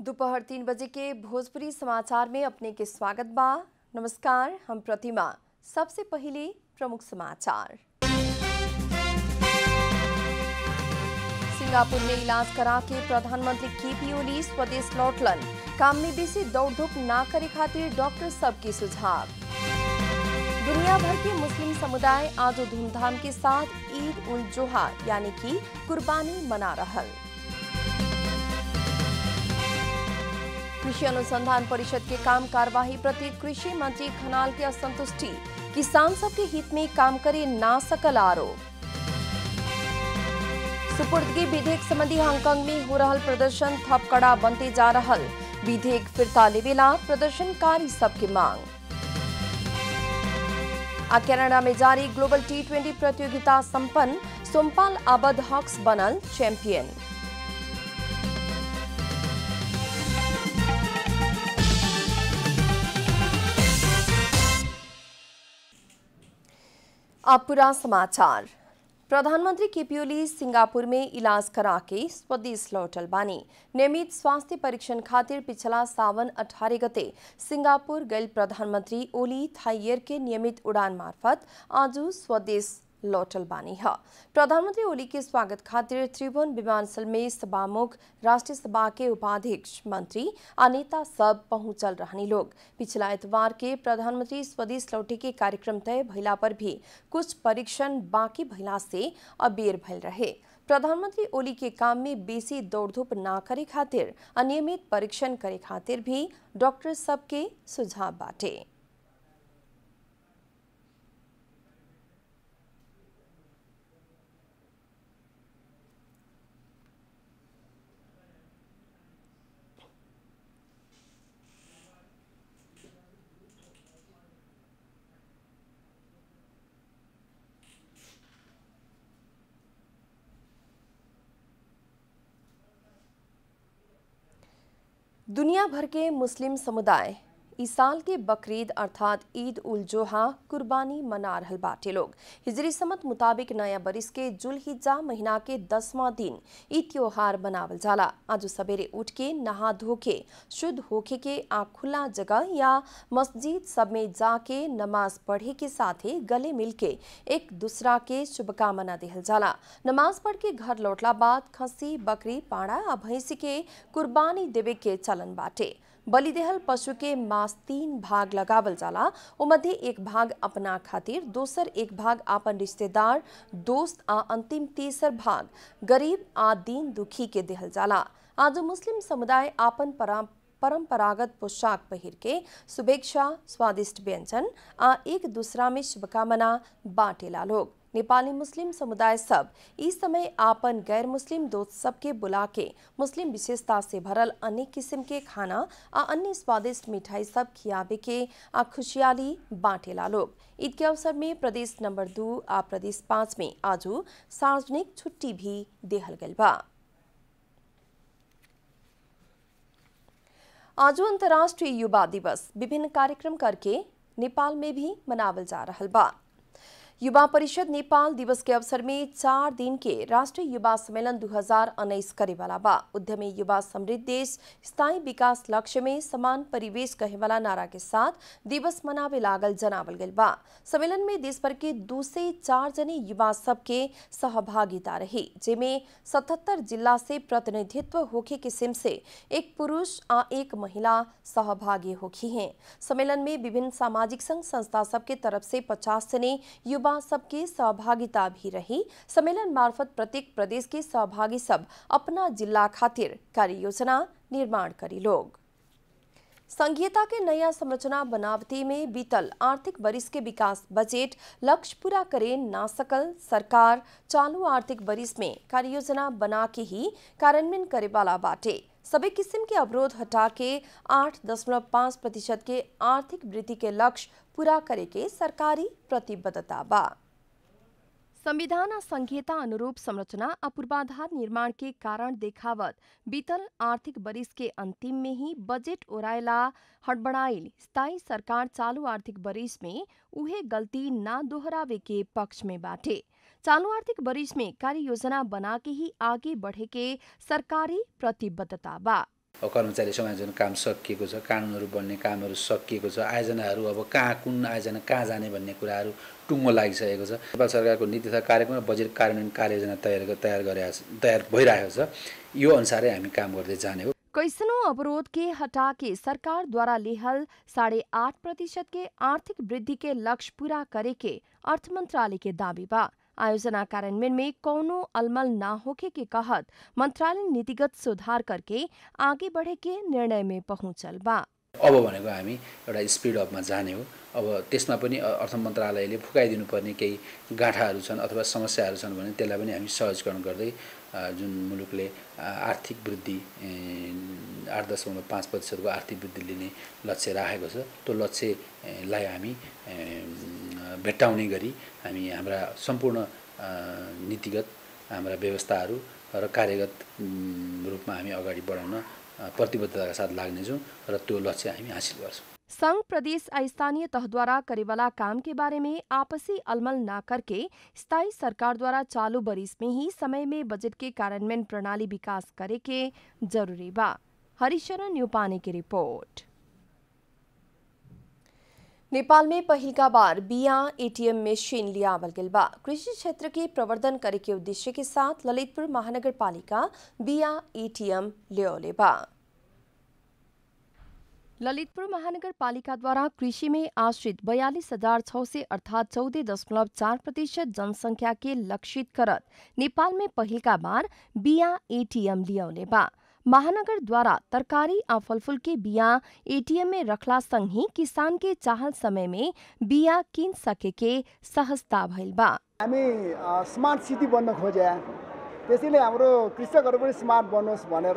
दोपहर तीन बजे के भोजपुरी समाचार में अपने के स्वागत बा नमस्कार हम प्रतिमा सबसे पहले प्रमुख समाचार सिंगापुर में इलाज करा के प्रधानमंत्री केपी ओली स्वदेश लौटलन काम में बेसी दौड़धूप ना करे खातिर डॉक्टर सबके सुझाव दुनिया भर के मुस्लिम समुदाय आज धूमधाम के साथ ईद उल जोहा यानी कि कुर्बानी मना रहल कृषि अनुसंधान परिषद के काम कार्यवाही प्रति कृषि मंत्री खनाल के असंतुष्टि किसान सबके हित में काम करे ना सकल आरोप सुपुर्दगी विधेयक संबंधी हांगकांग में हो रहल प्रदर्शन थप कड़ा बनते जा रहल विधेयक फिरता लेवेला प्रदर्शनकारी सबके मांग आ कनाडा में जारी ग्लोबल टी ट्वेंटी प्रतियोगिता संपन्न सोमपाल आबद हॉक्स बनल चैंपियन अब पूरा समाचार प्रधानमंत्री केपी ओली सिंगापुर में इलाज करा के स्वदेश लौटल बानी नियमित स्वास्थ्य परीक्षण खातिर पिछला सावन अठारह गते सिंगापुर गैल प्रधानमंत्री ओली थाइयर के नियमित उड़ान मार्फत आज स्वदेश लौटल बानी है प्रधानमंत्री ओली के स्वागत खातिर त्रिभुवन विमानस्थल में सभामुख राष्ट्रीय सभा के उपाध्यक्ष मंत्री आ नेता सब पहुंचल रहनी लोग पिछला एतवार के प्रधानमंत्री स्वदेश लौटे के कार्यक्रम तय भइला पर भी कुछ परीक्षण बाकी भइला से अबेर भइल रहे प्रधानमंत्री ओली के काम में बेसी दौड़धूप ना करे खातिर अनियमित परीक्षण करे खातिर भी डॉक्टर सबके सुझाव बाटे दुनिया भर के मुस्लिम समुदाय इस साल के बकरीद अर्थात ईद उल जोहा कुर्बानी मना रहल बाटे लोग हिजरी समत मुताबिक नया बरिस के जुल हिज्जा महीना के दसवां दिन ई त्योहार मनावल जाला आज सवेरे उठ के नहा धो के शुद्ध होके के आ खुला जगह या मस्जिद सब में जाके नमाज पढ़े के साथे गले मिल के एक दूसरा के शुभकामना देहल जाला नमाज पढ़ के घर लौटला बाद खसी बकरी पाड़ा आ भैंसी के कुर्बानी देवे के चलन बाटे बलिदेहल पशु के मांस तीन भाग लगावल जाला ओ मध्य एक भाग अपना खातिर दोसर एक भाग आपन रिश्तेदार दोस्त आ अंतिम तीसर भाग गरीब आ दीन दुखी के देहल जाला आज मुस्लिम समुदाय आपन परा परंपरागत पोशाक पहिर के शुभेच्छा स्वादिष्ट व्यंजन आ एक दूसरा में शुभकामना बांटेला लोग नेपाली मुस्लिम समुदाय सब इस समय आपन गैर मुस्लिम दोस्त सबके बुला के मुस्लिम विशेषता से भरल अनेक किस्म के खाना आ अन्य स्वादिष्ट मिठाई सब खियाबे के आ खुशियाली बांटेला लोग ईद के अवसर में प्रदेश नंबर दो आ प्रदेश पाँच में आजू सार्वजनिक छुट्टी भी देहल गल बा आजू अंतर्राष्ट्रीय युवा दिवस विभिन्न कार्यक्रम करके नेपाल में भी मनावल जा रहल बा युवा परिषद नेपाल दिवस के अवसर में चार दिन के राष्ट्रीय युवा सम्मेलन 2019 करे वाला बा उद्यमी युवा समृद्ध देश स्थायी विकास लक्ष्य में समान परिवेश कहे वाला नारा के साथ दिवस मनावे लागल जनावल गल बा सम्मेलन में देश भर के दो से चार जने युवा सबके सहभागिता रही जेमे सतहत्तर जिला से प्रतिनिधित्व होखे किस्म से एक पुरुष आ एक महिला सहभागी होखी हैं सम्मेलन में विभिन्न सामाजिक संघ संस्था सबके तरफ से पचास जने युवा सबके सहभागिता भी रही सम्मेलन मार्फत प्रत्येक प्रदेश के सहभागी सब अपना जिला खातिर कार्य योजना निर्माण करी लोग संघीयता के नया संरचना बनावती में बीतल आर्थिक वरिष के विकास बजट लक्ष्य पूरा करे ना सकल सरकार चालू आर्थिक वरिष में कार्य योजना बना के ही कार्यान्वयन करे वाला बाटे सभी किस्म के अवरोध हटा के आठ दशमलव पाँच प्रतिशत के आर्थिक वृद्धि के लक्ष्य पूरा करे के सरकारी प्रतिबद्धता बा संविधान आ संघीयता अनुरूप संरचना आ पूर्वाधार निर्माण के कारण देखावत बीतल आर्थिक वरिष के अंतिम में ही बजट ओरायला हड़बड़ाइल स्थायी सरकार चालू आर्थिक वरिष में उहे गलती ना दोहरावे के पक्ष में बाटे चालू आर्थिक वरिष में कार्य योजना बना के ही आगे बढ़े के सरकारी प्रतिबद्धता बा अब कर्मचारी समायोजन काम सकिएको छ कानुनहरू बन्ने कामहरू सकिएको छ आयोजनाहरू अब कहाँ कुन आयोजना कहाँ जाने भन्ने कुराहरू टुङ्गो लागिसकेको छ नेपाल सरकारको नीति तथा कार्यक्रम र बजेट कार्यान्वयन कार्ययोजना तयार तयार गरे तयार भइरहेको छ यो अनुसारै हामी काम गर्दै जाने हो कैसनों अवरोध के हटा के सरकार द्वारा लेहल साढ़े आठ प्रतिशत के आर्थिक वृद्धि के लक्ष्य पूरा करे के अर्थ मंत्रालय के दावी बा आयोजना कार्यान्वयन में कौनो अलमल ना होके के कहत मंत्रालय नीतिगत सुधार करके आगे बढ़े के निर्णय में पहुंचल बा अब भनेको हामी एउटा स्पिड अपमा जाने हो अब त्यसमा पनि अर्थ मन्त्रालयले फुकाइदिनु पर्ने केही गाँठाहरू छन् अथवा समस्याहरू छन् भने त्यसलाई पनि हामी सहजीकरण गर्दै जुन मुलुकले आर्थिक वृद्धि आठ दशमलव पाँच प्रतिशतको आर्थिक वृद्धि लिने लक्ष्य राखेको छ त्यो लक्ष्यलाई हामी भेट्टाउने गरी हामी हाम्रा सम्पूर्ण नीतिगत हाम्रा व्यवस्थाहरू र कार्यगत रूपमा हामी अगाडि बढाउन प्रतिबद्धताका साथ लाग्नेछौँ र त्यो लक्ष्य हामी हासिल गर्छौँ संघ प्रदेश स्थानीय तह द्वारा करेवाला काम के बारे में आपसी अलमल न करके स्थायी सरकार द्वारा चालू बरिस में ही समय में बजट के कार्यान्वयन प्रणाली विकास करे के जरूरी बा हरिशरण यूपाने की रिपोर्ट नेपाल में पहिलका बार बिया एटीएम मशीन लियावल गेल बा कृषि क्षेत्र के प्रवर्धन करे के उद्देश्य के साथ ललितपुर महानगर पालिका बिया एटीएम लियोले बा ललितपुर महानगर पालिका द्वारा कृषि में आश्रित बयालीस हजार छः से अर्थात चौदह दशमलव चार प्रतिशत जनसंख्या के लक्षित करत नेपाल में पहिलका बार बिया एटीएम लियौले बा महानगर द्वारा तरकारी आ फलफूल के बिया एटीएम में रखला संग ही किसान के चाहल समय में बिया किन सके के सहजता भइल बा हामी स्मार्ट सिटी बन्न खोजे त्यसैले हाम्रो कृषकहरू पनि स्मार्ट बनोस् भनेर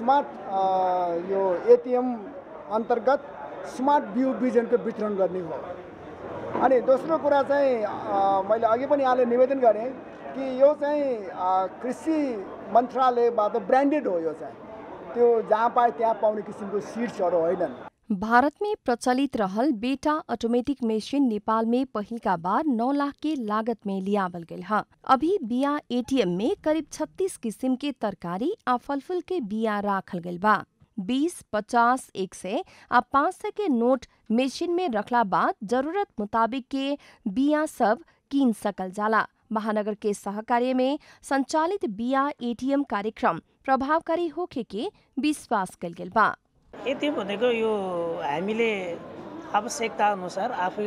स्मार्ट यो एटिएम अन्तर्गत स्मार्ट बिउ बिजनको वितरण गर्ने हो अनि दोस्रो कुरा चाहिँ मैले अघि पनि यहाँले निवेदन गरेँ कि यो चाहिँ कृषि मन्त्रालयबाट ब्रान्डेड हो यो चाहिँ त्यो जहाँ पाए त्यहाँ पाउने किसिमको सिड्सहरू होइनन् भारत में प्रचलित रहल बेटा ऑटोमेटिक मशीन नेपाल में पहिल का बार नौ लाख के लागत में लियावल गयल है अभी बिया एटीएम में करीब 36 किस्म के तरकारी आ फलफूल के बिया राखल गयल बा बीस पचास एक सौ आ पाँच सौ के नोट मशीन में रखला बाद जरूरत मुताबिक के बिया सब कीन सकल जाला महानगर के सहकार्य में संचालित बिया एटीएम कार्यक्रम प्रभावकारी होखे के विश्वास कल गेल बा एटिएम भनेको यो हामीले आवश्यकता अनुसार आफै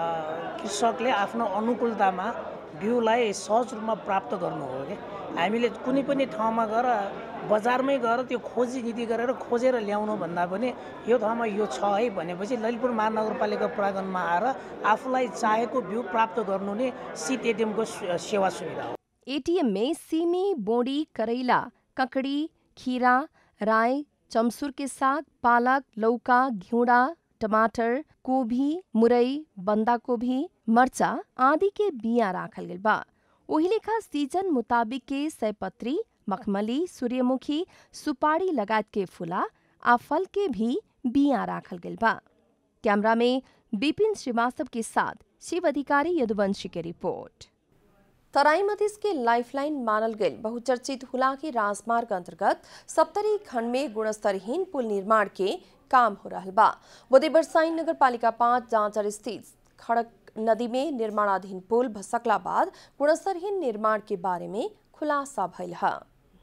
कृषकले आफ्नो अनुकूलतामा बिउलाई सहज रूपमा प्राप्त गर्नु हो कि हामीले कुनै पनि ठाउँमा गएर बजारमै गएर त्यो खोजी नीति गरेर खोजेर ल्याउनु भन्दा पनि यो ठाउँमा यो छ है भनेपछि ललितपुर महानगरपालिका प्राङ्गणमा आएर आफूलाई चाहेको बिउ प्राप्त गर्नु नै सिट एटिएमको सेवा सुविधा हो एटीएम में सीमी बोडी करैला ककड़ी खीरा राय चमसूर के साग पालक लौका घिउड़ा टमाटर गोभी मुरई बंदा गोभी मर्चा आदि के बिया राखल गेल बा ओही लेखा सीजन मुताबिक के सयपत्री मखमली सूर्यमुखी सुपारी लगायत के फूला आ फल के भी बिया राखल गेल बा कैमरा में बिपिन श्रीवास्तव के साथ शिव अधिकारी यदुवंशी के रिपोर्ट तराई मधेश के लाइफलाइन मानल गई बहुचर्चित हुलाकी राजमार्ग अंतर्गत सप्तरी खंड में गुणस्तरहीन पुल निर्माण के काम हो रहा बा बोदे बरसाइन नगर पालिका पाँच जांचर स्थित खड़क नदी में निर्माणाधीन पुल भसकला बाद गुणस्तरहीन निर्माण के बारे में खुलासा भइल है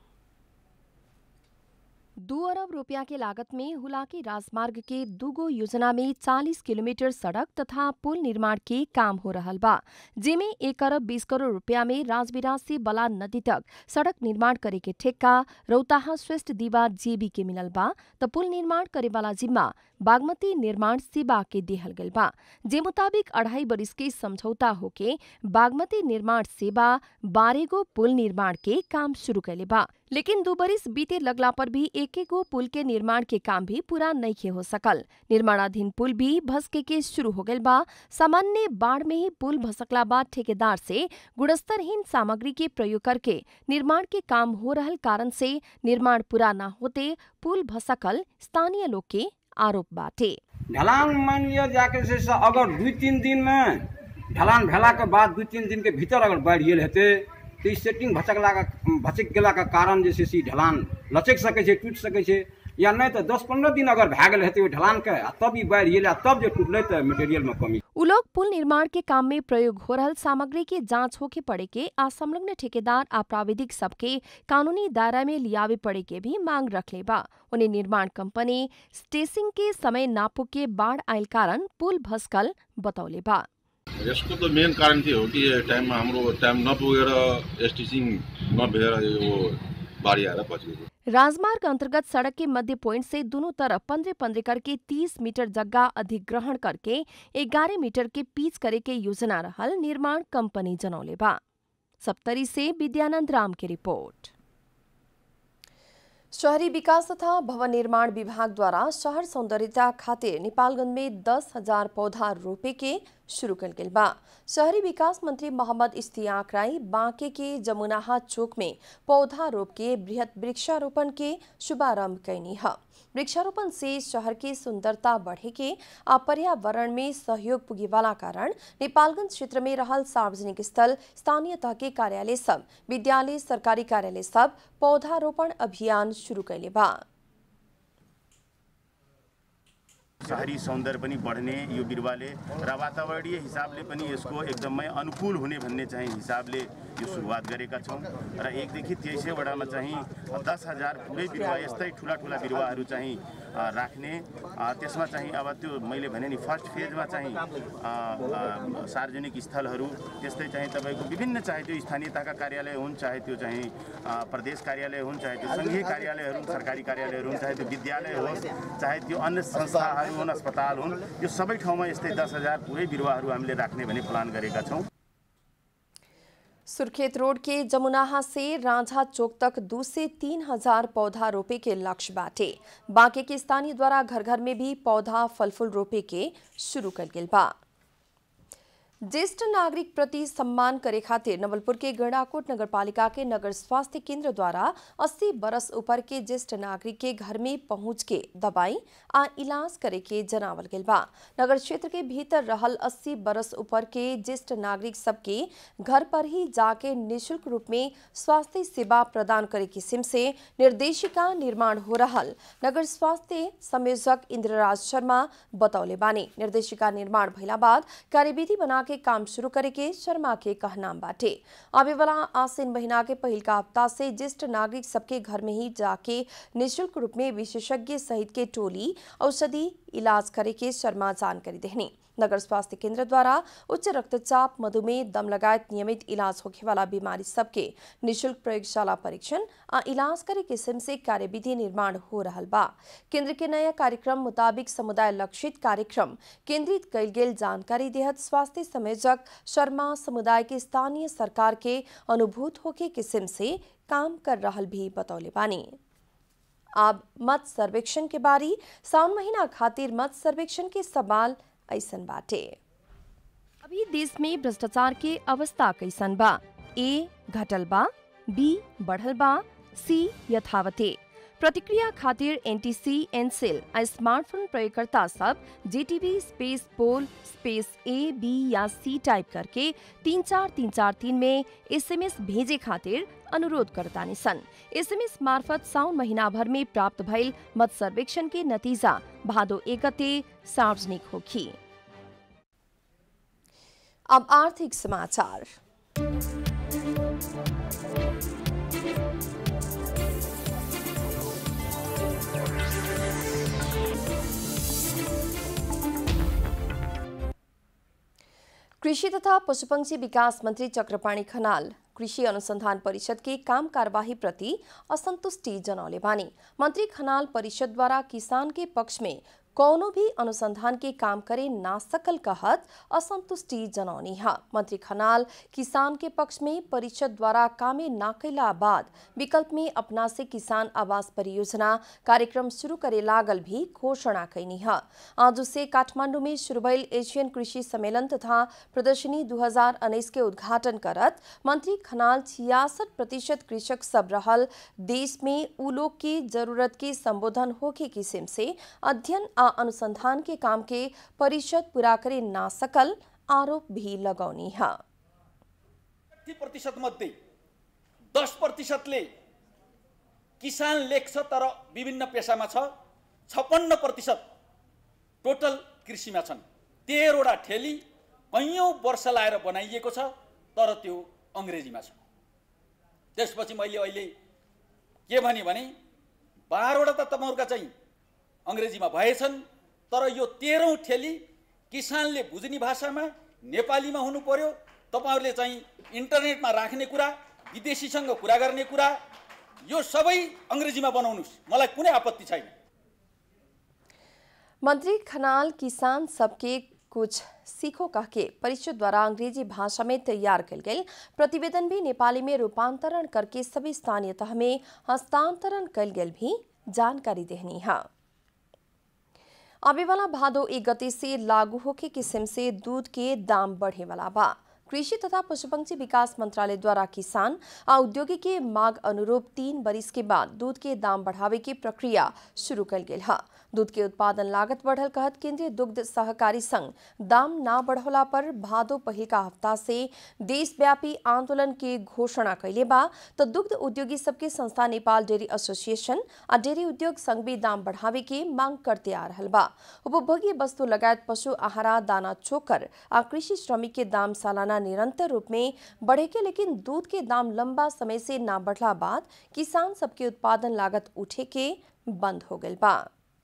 दो अरब रुपया के लागत में हुलाकी राजमार्ग के दुगो योजना में 40 किलोमीटर सड़क तथा पुल निर्माण के काम हो रहा बा जेमे एक अरब बीस करोड़ रुपया में राजविराज से बला नदी तक सड़क निर्माण करे के ठेक्का रौताहा श्रेष्ठ दीवा जेबी के मिलल बा त पुल निर्माण करे वाला जिम्मा बागमती निर्माण सेवा के देहल गल बा जे मुताबिक अढ़ाई बरिस के समझौता होके बागमती निर्माण सेवा बारह पुल निर्माण के काम शुरू कैले बा लेकिन दो बरिस बीते लगला पर भी एक एक गो पुल के निर्माण के काम भी पूरा नहीं हो सकल निर्माणाधीन पुल भी भसके के शुरू हो गल बा सामान्य बाढ़ में ही पुल भसकला बाद ठेकेदार से गुणस्तरहीन सामग्री के प्रयोग करके निर्माण के काम हो रहल कारण से निर्माण पूरा न होते पुल भसकल स्थानीय लोग के आरोप बाटे ढलान मान लिया जाके से से अगर दुई तीन दिन में ढलान भेला के बाद दुई तीन दिन के भीतर अगर बढ़ गेल हेतै तो ई सेटिंग भचकला का भचक गेला के कारण जे छै से ई ढलान लचक सकै छै टूटि सकै छै या नहीं तो दस पंद्रह दिन अगर भए गेल हेतै ओहि ढलान के आ तब ई बाढ़ि एलै आ तब जे टूटलै तऽ मटेरियल में कमी उ लोग पुल निर्माण के काम में प्रयोग हो रहल सामग्री के जांच होके पड़े के आ संलग्न ठेकेदार आ प्राविधिक सबके कानूनी दायरा में लियावे पड़े के भी मांग रखले बा उन्हें निर्माण कंपनी स्टेसिंग के समय नापो के बाढ़ आयल कारण पुल भस्कल बतौले बा यसको त मेन कारण के हो कि यो टाइममा हाम्रो टाइम नपुगेर एसटिसिङ नभएर यो बाढी आएर बचेको राजमार्ग अंतर्गत सड़क के मध्य पॉइंट से दोनों तरफ पंद्रह पंद्रह करके तीस मीटर जगह अधिग्रहण करके ग्यारह मीटर के पीच करे के योजना रहल निर्माण कंपनी जनौले बा सप्तरी से विद्यानंद राम की रिपोर्ट शहरी विकास तथा भवन निर्माण विभाग द्वारा शहर सौंदर्यता खातिर नेपालगंज में दस हजार पौधा रोपे के शुरू कल गेल बा शहरी विकास मंत्री मोहम्मद इश्तियाक राई बांके के जमुनाहा चौक में पौधा रोप के बृहत वृक्षारोपण के शुभारंभ कैनी है वृक्षारोपण से शहर के सुंदरता बढ़े के आ पर्यावरण में सहयोग पुगे वाला कारण नेपालगंज क्षेत्र में रहल सार्वजनिक स्थल स्थानीय तह के कार्यालय सब विद्यालय सरकारी कार्यालय सब पौधारोपण अभियान शुरू कैले बा शहरी सौन्दर्य पनि बढ्ने यो बिरुवाले र वातावरणीय हिसाबले पनि यसको एकदमै अनुकूल हुने भन्ने चाहिँ हिसाबले यो सुरुवात गरेका छौँ र एकदेखि तेइसैवटामा चाहिँ दस हजार पुरै बिरुवा यस्तै ठुला ठुला बिरुवाहरू चाहिँ अ, राख्ने अ, त्यसमा चाहिँ अब त्यो मैले भने नि फर्स्ट फेजमा चाहिँ अ, अ, सार्वजनिक स्थलहरू त्यस्तै चाहिँ तपाईँको विभिन्न चाहे त्यो स्थानीयताका कार्यालय हुन् चाहे त्यो चाहिँ अ, प्रदेश कार्यालय हुन् चाहे त्यो सङ्घीय कार्यालय हुन् सरकारी कार्यालयहरू हुन् चाहे त्यो विद्यालय होस् चाहे त्यो अन्य संस्थाहरू हुन् अस्पताल हुन् यो सबै ठाउँमा यस्तै दस हजार पुरै बिरुवाहरू हामीले राख्ने भन्ने प्लान गरेका छौँ सुर्खेत रोड के जमुनाहा से रांझा चौक तक दो से तीन हजार पौधा रोपे के लक्ष्य बाटे बांके के स्थानीय द्वारा घर घर में भी पौधा फल फूल रोपे के शुरू कर गेल बा ज्येष्ठ नागरिक प्रति सम्मान करे खातिर नवलपुर के गणाकोट नगरपालिका के नगर स्वास्थ्य केंद्र द्वारा 80 बरस ऊपर के ज्येष्ठ नागरिक के घर में पहुंच के दवाई आ इलाज करे के जनावल गेल बा नगर क्षेत्र के भीतर रहल 80 बरस ऊपर के ज्येष्ठ नागरिक सबके घर पर ही जाके निशुल्क रूप में स्वास्थ्य सेवा प्रदान करे किस्म से निर्देशिका निर्माण हो रहल नगर स्वास्थ्य संयोजक इंद्रराज शर्मा बतौले बानी निर्देशिका निर्माण भइला बाद कार्यविधि बना के काम शुरू करे के शर्मा के कहनाम बाटे आवे वाला आसिन महीना के पहिल का हफ्ता से ज्येष्ठ नागरिक सबके घर में ही जाके निशुल्क रूप में विशेषज्ञ सहित के टोली औषधि इलाज करे के शर्मा जानकारी देहनी नगर स्वास्थ्य केंद्र द्वारा उच्च रक्तचाप मधुमेह दम लगायत नियमित इलाज होखे वाला बीमारी सबके निशुल्क प्रयोगशाला परीक्षण आ इलाज करे किस्म से कार्यविधि निर्माण हो रहल बा केंद्र के नया कार्यक्रम मुताबिक समुदाय लक्षित कार्यक्रम केंद्रित कयल गेल जानकारी देहत स्वास्थ्य संयोजक शर्मा समुदाय के स्थानीय सरकार के अनुभूत होके किस्म से काम कर रहल भी बतौले बानी अब मत सर्वेक्षण के बारी साउन महीना खातिर मत सर्वेक्षण के सवाल ऐसन बाटे अभी देश में भ्रष्टाचार के अवस्था कैसन बा ए घटल बा बी बढ़ल बा सी यथावते प्रतिक्रिया खातिर एनटीसी एनसेल आ स्मार्टफोन प्रयोगकर्ता सब JTB space poll space A B या सी टाइप करके तीन चार तीन चार तीन में एसएमएस भेजे खातिर अनुरोध करतानी सन एसएमएस मार्फत साउन महीना भर में प्राप्त भइल मत सर्वेक्षण के नतीजा भादो एक गते सार्वजनिक होखी अब आर्थिक समाचार कृषि तथा पशुपक्षी विकास मंत्री चक्रपाणी खनाल कृषि अनुसंधान परिषद के काम कार्यवाही प्रति असंतुष्टि जनौले बानी मंत्री खनाल परिषद द्वारा किसान के पक्ष में कौनो भी अनुसंधान के काम करे ना सकल कहत असंतुष्टि जनौनी है मंत्री खनाल किसान के पक्ष में परिषद द्वारा कामे ना कैला बाद विकल्प में अपना से किसान आवास परियोजना कार्यक्रम शुरू करे लागल भी घोषणा कैनी है आज से काठमांडू में शुरू भइल एशियन कृषि सम्मेलन तथा प्रदर्शनी दू के उद्घाटन करत मंत्री खनाल छियासठ प्रतिशत कृषक सब रहल देश में उ लोग की जरूरत के संबोधन होके किस्म से अध्ययन आ अनुसंधान के काम के परिषद पूरा करे ना सकल आरोप भी लगौनी है ती प्रतिशत मध्ये दस प्रतिशतले किसान लेख्छ तर विभिन्न पेसामा छ छप्पन्न प्रतिशत टोटल कृषिमा छन् तेह्रवटा ठेली कैयौँ वर्ष लाएर बनाइएको छ तर त्यो अङ्ग्रेजीमा छ त्यसपछि मैले अहिले के भने भने बाह्रवटा त तपाईँहरूका चाहिँ अङ्ग्रेजीमा भएछन् तर यो तेह्रौँ ठेली किसानले बुझ्ने भाषामा नेपालीमा हुनु पर्यो तपाईँहरूले चाहिँ इन्टरनेटमा राख्ने कुरा विदेशीसँग कुरा गर्ने कुरा यो सबै अङ्ग्रेजीमा बनाउनुहोस् मलाई कुनै आपत्ति छैन मंत्री खनाल किसान सबके कुछ सीखो कह के परिषद द्वारा अंग्रेजी भाषा में तैयार कल गई प्रतिवेदन भी नेपाली में रूपांतरण करके सभी स्थानीय तह में हस्तांतरण कल गई भी जानकारी देनी है आवे वाला भादो एक गति से लागू होके किस्म से दूध के दाम बढ़े वाला बा कृषि तथा पशुपक्षी विकास मंत्रालय द्वारा किसान और उद्योगी के मांग अनुरूप तीन बरिस के बाद दूध के दाम बढ़ावे की प्रक्रिया शुरू कल गई है दूध के उत्पादन लागत बढ़ल कहत केंद्रीय दुग्ध सहकारी संघ दाम ना बढ़ोला पर भादो पहिल का हफ्ता से देशव्यापी आंदोलन के घोषणा कैले बा तो दुग्ध उद्योगी सबके संस्था नेपाल डेयरी एसोसिएशन आ डेयरी उद्योग संघ भी दाम बढ़ावे के मांग करते आ रहल बा उपभोग्य वस्तु लगायत पशु आहारा दाना चोकर आ कृषि श्रमिक के दाम सालाना निरंतर रूप में बढ़े के लेकिन दूध के दाम लंबा समय से ना बढ़ला बाद किसान सबके उत्पादन लागत उठे के बंद हो गई बा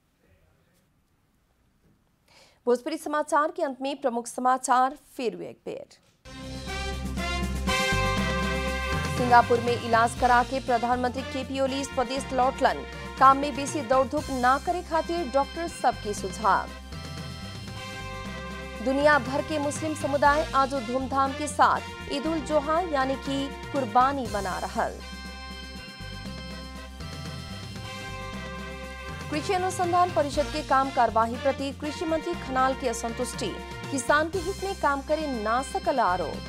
भोजपुरी समाचार के अंत में प्रमुख समाचार फिर एक बेर सिंगापुर में इलाज करा के प्रधानमंत्री केपी ओली स्वदेश लौटलन काम में बेसी दौड़धूप ना करे खातिर डॉक्टर सबके सुझाव दुनिया भर के मुस्लिम समुदाय आज धूमधाम के साथ ईद उल जोहा यानी कि कुर्बानी मना रहल कृषि अनुसंधान परिषद के काम कार्यवाही प्रति कृषि मंत्री खनाल की असंतुष्टि किसान के हित में काम करे ना सकल आरोप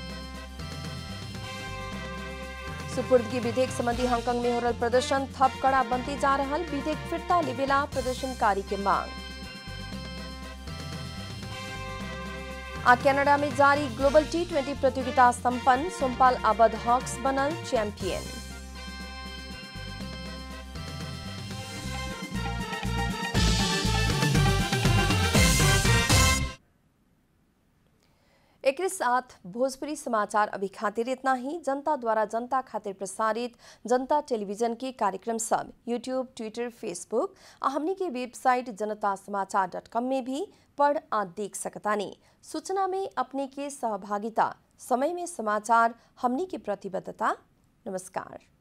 सुपुर्दगी विधेयक संबंधी हांगकांग में हो रहा प्रदर्शन थप कड़ा बनते जा रहा विधेयक फिरता लेवेला प्रदर्शनकारी के मांग आ कनाडा में जारी ग्लोबल टी ट्वेंटी प्रतियोगिता संपन्न सोमपाल आबद हॉक्स बनल चैंपियन एक साथ भोजपुरी समाचार अभी खातिर इतना ही जनता द्वारा जनता खातिर प्रसारित जनता टेलीविजन के कार्यक्रम सब यूट्यूब ट्विटर फेसबुक और हमनी के वेबसाइट जनता समाचार डॉट कॉम में भी पढ़ आ देख सकतानी सूचना में अपने के सहभागिता समय में समाचार हमनी की प्रतिबद्धता नमस्कार